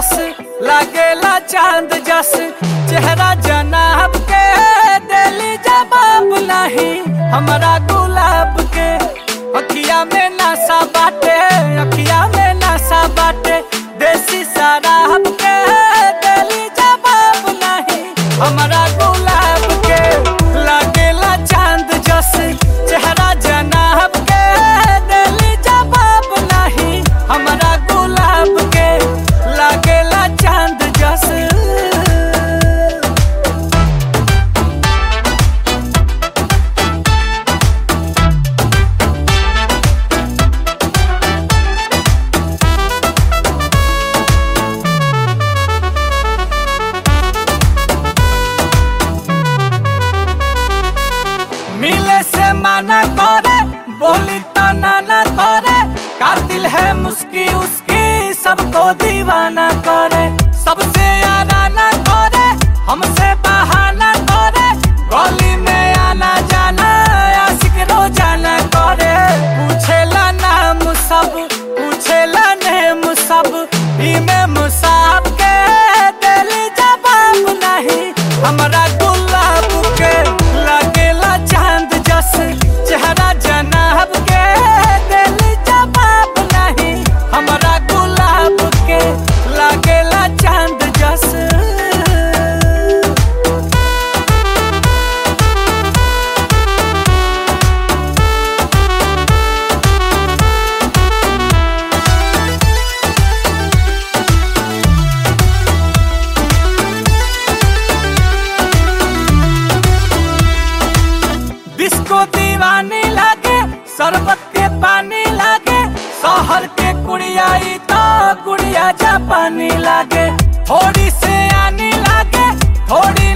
जस लागेला चांद जस चेहरा जनाब के दिली जवाब नहीं हमारा गुलाब के अखिया में नशा बाटे अखिया में नशा बाटे देसी शराब के दिली जवाब नहीं हमारा गुलाब के लागेला चांद जस चेहरा जनाब के दिली जवाब नहीं हमारा गुलाब के लागेला चांद जस मिले से माना करे बोली तो नाना करे कातिल है मुस्की उसकी सबको दीवाना करे सबसे आना करे हमसे बहाना करे गली में आना जाना आशिक रोजाना करे पूछेला नाम सब पूछेला नेम सब में मुसाब के दिल जवाब नहीं हमारा गुलाब के लागेला चांद जस चेहरा जनाब के दिल जवाब नहीं हमारा गुलाब के लागेला चांद जस डिस्को दीवानी लागे शरबत के पानी लागे शहर के कुड़िया ई तो कुड़िया जापानी लागे थोड़ी से आनी लागे थोड़ी